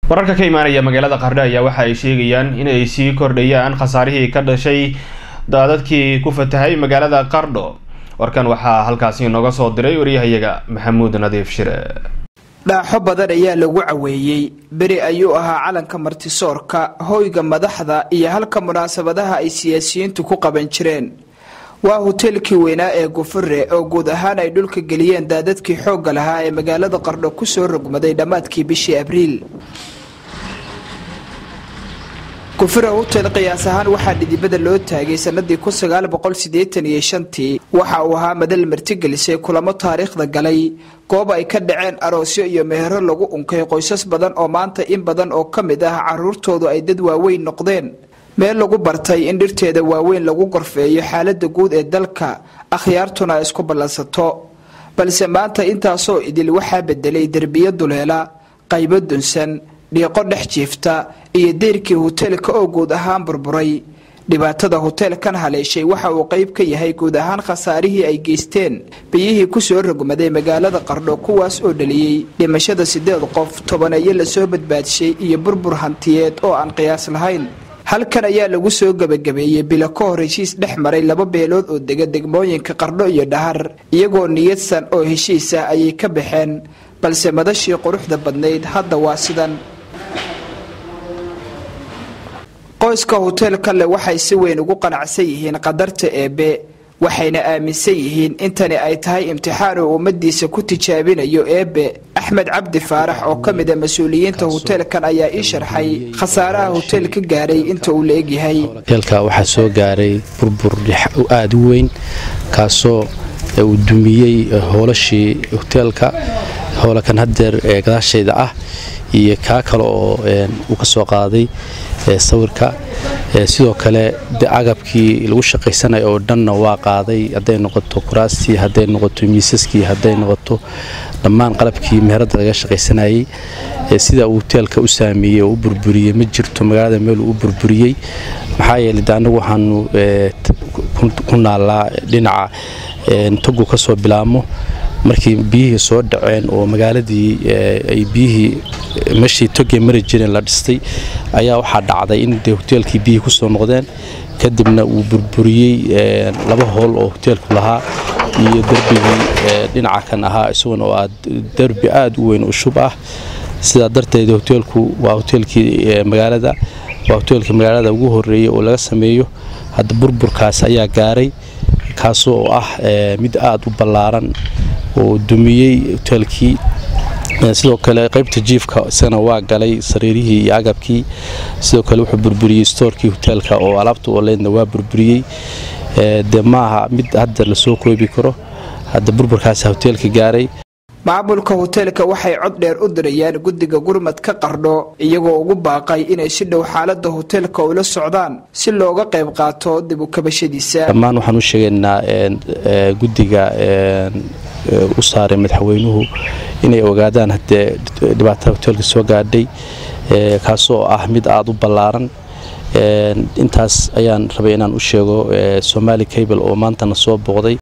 wararka ka imaanaya magaalada qardho ayaa waxa ay sheegayaan inay sii kordhayaan khasaarihii ka dhashay daadadkii ku fatahay magaalada qardho warkan waxaa halkaasi inooga soo diray waryahayaga maxamuud nadiif shire dhaaxo badan ayaa lagu caweeyey beri ayuu ahaa calanka martisoorka hoyga madaxda iyo halka munaasabadaha ay siyaasiyiintu ku qaban jireen waa hoteelkii weynaa ee gufure oo guud ahaan ay dhulka geliyeen daadadkii xoogga lahaa ee magaalada qardho kusoo rogmaday dhammaadkii bishii abriil gufure hotel qiyaas ahaan waxaa dhidibada loo taagay sanadii tii waxa uu ahaa madal martigelisay kulamo taariikhda galay goob ay ka dhaceen aroosyo iyo mehero lagu unkay qoysas badan oo maanta in badan oo ka mid ah caruurtoodu ay dad waaweyn noqdeen meel lagu bartay in dhirteeda waaweyn lagu gorfeeyo xaalada guud ee dalka akhyaartuna ay isku ballansato balse maanta intaasoo idil waxaa bedelay derbiyo duleela qaybo dunsan dhiiqo dhex jiifta iyo deyrkii hoteelka oo guud ahaan burburay dhibaatada hoteelkan haleeshay waxa uu qayb ka yahay guud ahaan khasaarihii ay geysteen biyihii kusoo rogmaday magaalada qardho kuwaas oo dhaliyey dhimashada sideed qof tobaneeyo lasoo badbaadshay iyo burbur hantiyeed oo aan qiyaas lahayn halkan ayaa lagu soo gebagabeeyey bilo ka hor heshiis dhex maray laba beelood oo dega degmooyinka qardho iyo dhahar iyagoo niyadsan oo heshiis ah ayay ka baxeen balse madashii quruxda badnayd hadda waa sidan qoyska hoteelka le waxay si weyn ugu qanacsan yihiin qadarta eebbe waxayna aaminsan yihiin intani ay tahay imtixaan uu ummadiisa ku tijaabinayo eebbe axmed cabdi faarax oo ka mid a mas-uuliyiinta hoteelkan ayaa ii sharxay khasaaraha hoteelka gaaray inta uu la egyahay hoteelka waxaa soo gaaray burbur aada u weyn kaasoo uu dumiyey hoolashii hoteelka hoolakan hadeer ee gadaashayda ah iyo kaa kale oo uu ka soo qaaday sawirka sidoo kale agabkii lagu shaqaysanayo oo dhanna waa qaaday hadday noqoto kuraastii hadday noqoto miisaskii hadday noqoto dhammaan qalabkii meherada laga shaqaysanayey sida uu hoteelka u saameeyey oo u burburiyey ma jirto magaalada meel uu u burburiyey maxaa yeelay de annagu waxaanu ku naallaa dhinaca togu ka soo bilaabmo markii biyihii soo dhaceen oo magaaladii ay biyihii meeshii togee mari jireen la dhistay ayaa waxaa dhacday in de hoteelkii biyihii ku soo noqdeen kadibna uu burburiyey laba hool oo hoteelku lahaa iyo derbigii dhinaca kan ahaa isaguna oo aad derbi aada u weyn oo shub ah sidaa darteed hoteelku waa hoteelkii magaalada waa hoteelkii magaalada ugu horeeyey oo laga sameeyo hadda burburkaas ayaa gaaray kaasoo ah mid aada u ballaaran oo dumiyey hoteelkii sidoo kale qaybta jiifka isagana waa galay sariirihii iyo agabkii sidoo kale wuxuu burburiyey stoorkii hoteelka oo alaabta oleydna waa burburiyey de maaha mid hadda lasoo koobi karo hadda burburkaasa hoteelka gaaray maamulka hoteelka waxay cod dheer u dirayaan guddiga gurmad ka qardho iyagoo ugu baaqay inay si dhow xaalada hoteelka ula socdaan si looga qayb qaato dib u kabashadiisa dhammaan waxaan u sheegaynaa guddiga u saaray madaxweynuhu inay ogaadaan haddee dhibaatada hoteelka soo gaadhay kaasoo ah mid aada u ballaaran intaas ayaan rabay inaan u sheego somaali cable oo maantana soo booqday